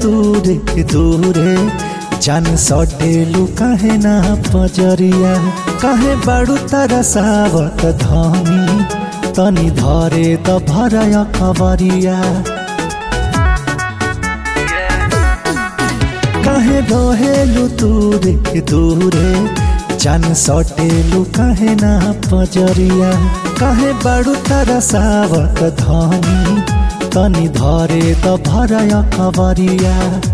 दूरे दूरे जान सटेलू काहे ना पजरिया काहे बाड़ू तारा सावत धनी तनी धरे त भरय खबरिया काहे रहेलू दूरे दूरे जान सटेलू काहे ना पजरिया काहे बाड़ू तारा सावत धनी तनी धरे त भरय खबरिया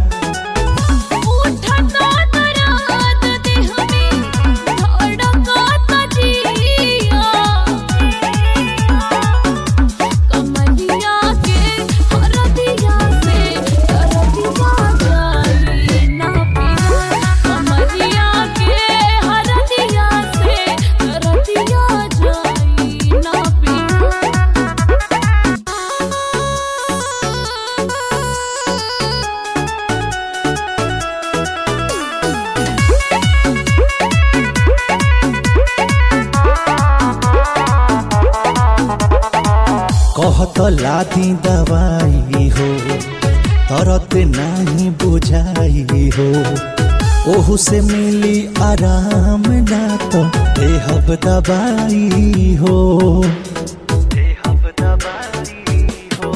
उठता दराद देह में धड़कता जिया कमलिया के हरदिया से हरदिया जाली ना पिया कमलिया के हरदिया से हरदिया जाली ना पिया कहत लादी दवाई हो तरत नाही बुझाई हो ओहू से मिली आराम ना तो देहब दवाई हो देहब दवाई हो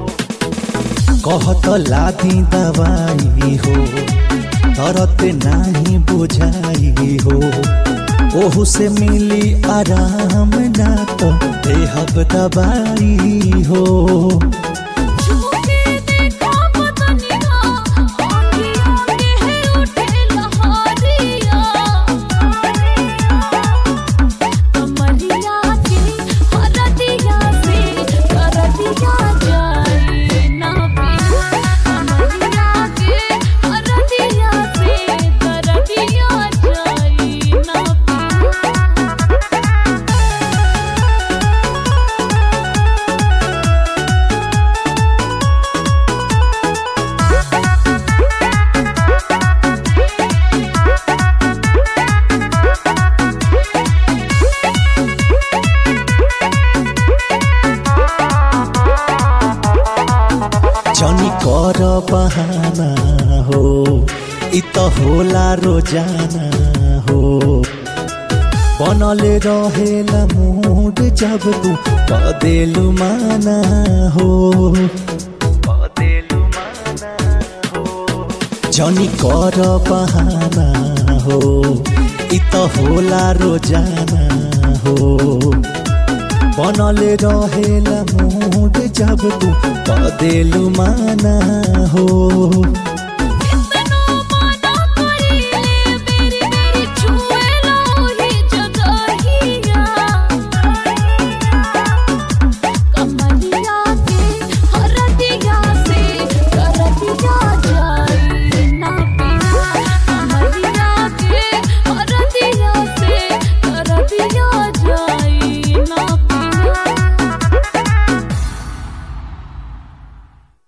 कहत लादी दवाई हो तरत नाही बुझाई हो ओहू से मिली आराम ना तो देहब दवाई हो झूठे देखा पतनिया आँखियों के है उठे लहरिया कमरिया के हरदिया से हरदिया जाए ना पिया कमरिया के हरदिया से हरदिया जाए ना पिया जनी कर बहाना हो इ त होला रोजाना हो बनले रहेला मूड जब तू बदेलु माना हो बदेलु माना हो जनी कर बहाना हो इ त होला रोजाना हो बनले रहेला मूड जब तू बदेलु माना हो